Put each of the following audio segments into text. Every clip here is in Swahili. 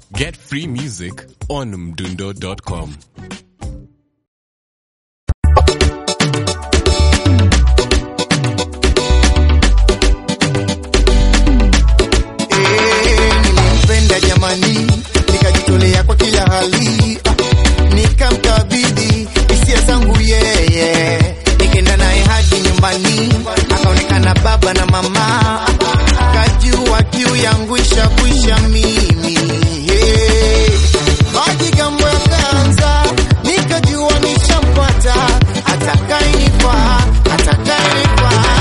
Get free music on mdundo.com. Eh, nilimpenda jamani, nikajitolea kwa kila hali, ah, nikamkabidhi hisia zangu yeye, nikaenda naye hadi nyumbani, akaonekana baba na mama, kajua kiu yangu ishakwisha mimi Eh, majigambo yakaanza, nikajua nishampata, atakayenifaa, atakayenifaa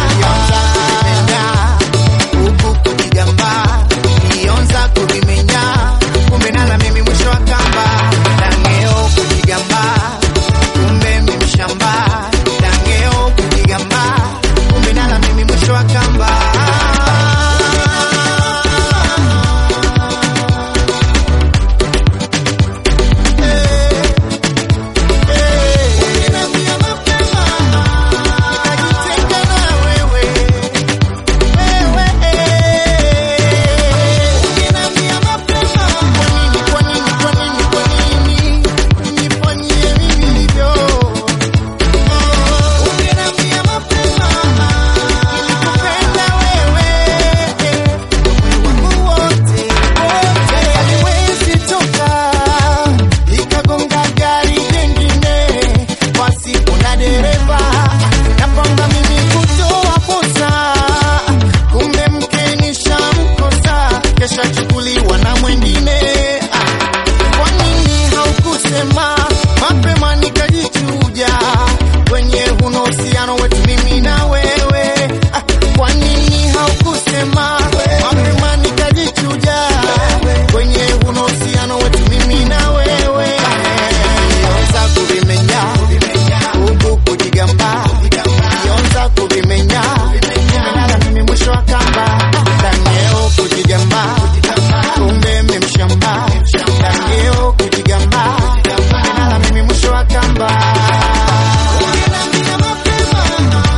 huku kujigamba nionza kuvimenya kumbe nala mimi mwisho wa kamba dangeo kujigamba kumbe mimi shamba dangeo kujigamba kumbe nala mimi mwisho wa kamba Ukiniambia mapema, nikajitenga na wewe dereva napanga mimi kutoa posa kumbe mke nishamkosa kesha chukuliwa na mwengine Ah, kwa nini haukusema mapema nikajichuja kwenye huno uhusiano wetu mimi na wewe Ah, kwa nini haukusema mapema nikajichuja kwenye huno uhusiano wetu mimi na wewe Nilianza kuvimenya huku kujigamba nionza kuvimenya nimelala mimi mwisho wa kamba dangeo kujigamba kumbe memshamba dangeo kujigamba nimelala mimi mwisho wa kamba Ungeniambia mapema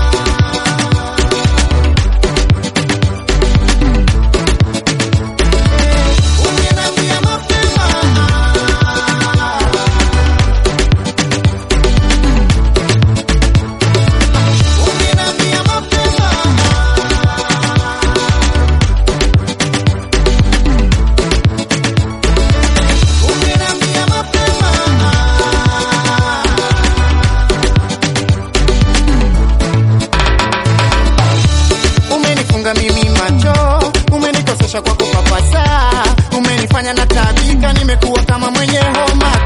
Ungeniambia mapema Ungeniambia mapema Ungeniambia mapema Umenifunga mimi macho, umenikosesha kwa kupapasa, umenifanya na tabika, nimekuwa kama mwenye homa.